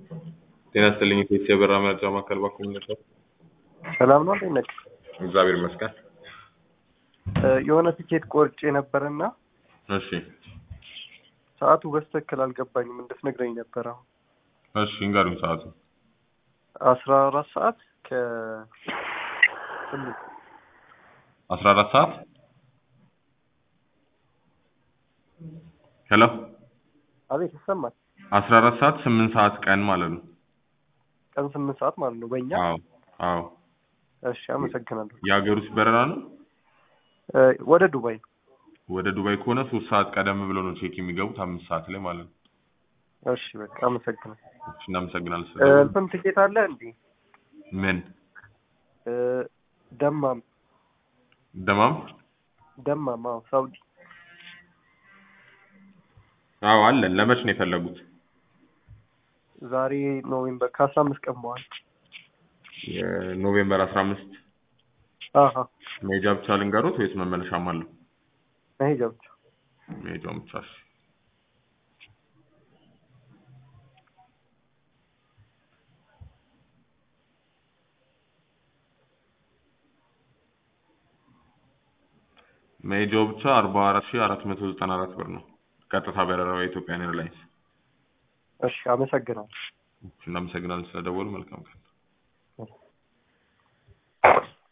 ጤና ይስጥልኝ ኢትዮጵያ የበራ መረጃ ማዕከል ባኩል ነበር። ሰላም ነው እንዴት ነህ? እግዚአብሔር ይመስገን። እ የሆነ ትኬት ቆርጬ ነበርና እሺ ሰዓቱ በስትክክል አልገባኝም እንድትነግረኝ ነበር። አሁን እሺ እንገሩኝ ሰዓቱ አስራ አራት ሰዓት ከ ስምንት አስራ አራት ሰዓት ሄሎ አቤት ይሰማል። አስራ አራት ሰዓት ስምንት ሰዓት ቀን ማለት ነው። ቀን ስምንት ሰዓት ማለት ነው በእኛ። አዎ አዎ እሺ አመሰግናለሁ። የሀገር ውስጥ በረራ ነው። እ ወደ ዱባይ ወደ ዱባይ ከሆነ ሶስት ሰዓት ቀደም ብሎ ነው ቼክ የሚገቡት አምስት ሰዓት ላይ ማለት ነው። እሺ በቃ አመሰግናለሁ። እሺ እናመሰግናለን። እ ስለ እንትን ትኬት አለ እንዴ? ምን እ ደማም ደማም? ደማም አዎ ሳውዲ አዎ አለን። ለመች ነው የፈለጉት? ዛሬ ኖቬምበር ከአስራ አምስት ቀን በኋላ የኖቬምበር አስራ አምስት አሀ መሄጃ ብቻ ልንገሩት ወይስ መመለሻም አለው? መሄጃ ብቻ መሄጃውን ብቻ እሺ። መሄጃው ብቻ አርባ አራት ሺህ አራት መቶ ዘጠና አራት ብር ነው። ቀጥታ በረራ የኢትዮጵያን ኤርላይንስ። እሺ አመሰግናለሁ። እናመሰግናለን ስለደወሉ። መልካም ቀን።